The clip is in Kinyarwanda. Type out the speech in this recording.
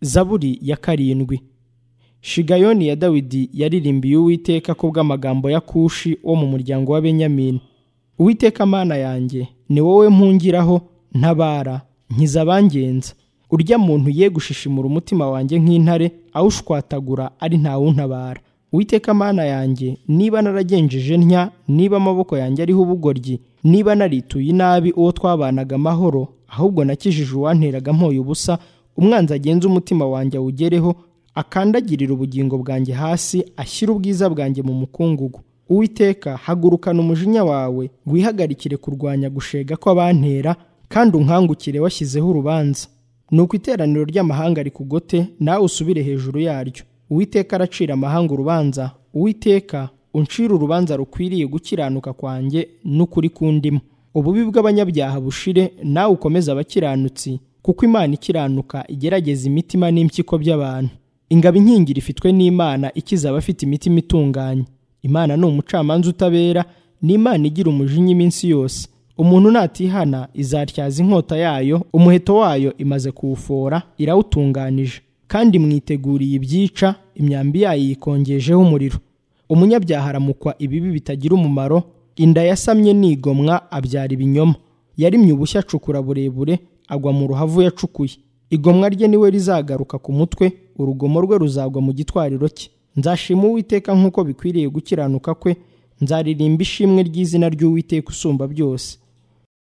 zaburi ya karindwi shigayoni ya dawidi yaririmbiye uwiteka ku bw'amagambo ya kushi wo mu muryango wa benyamini uwiteka mana yanjye ni wowe mpungiraho ntabara nkiza abangenza urya muntu ye gushishimura umutima wanjye nk'intare awushwatagura ari ntawuntabara Uwiteka mana yanjye niba naragenjeje ntya niba amaboko yanjye ariho ubugoryi niba narituye inabi uwo twabanaga amahoro ahubwo nakijije uwanteraga mpoye ubusa umwanzi agenza umutima wanjye awugereho akandagirira ubugingo bwanjye hasi ashyira ubwiza bwanjye mu mukungugu uwiteka hagurukana umujinya wawe wihagarikire kurwanya gushega kw'abantera kandi unkangukire washyizeho urubanza ni uko iteraniro ry'amahanga rikugote nawe usubire hejuru yaryo uwiteka aracira amahanga urubanza uwiteka uncira urubanza rukwiriye gukiranuka kwanjye n'ukuri kundimo ububi bw'abanyabyaha bushire nawe ukomeze abakiranutsi kuko imana ikiranuka igerageza imitima n'impyiko by'abantu ingabo inkingira ifitwe n'imana ikiza abafite imitima itunganye imana ni umucamanza utabera ni imana igira umujinya iminsi yose umuntu natihana izatyaza inkota yayo umuheto wayo imaze kuwufora irawutunganije kandi mwiteguriye ibyica imyambi yayo yikongejeho umuriro umunyabyaha aramukwa ibibi bitagira umumaro inda yasamye nigomwa abyara ibinyoma yarimye ubushya acukura burebure agwa mu ruhavu yacukuye igomwa rye niwe rizagaruka ku mutwe urugomo rwe ruzagwa mu gitwariro cye nzashima uwiteka nk'uko bikwiriye gukiranuka kwe nzaririmba ishimwe ry'izina ry'uwiteka usumba byose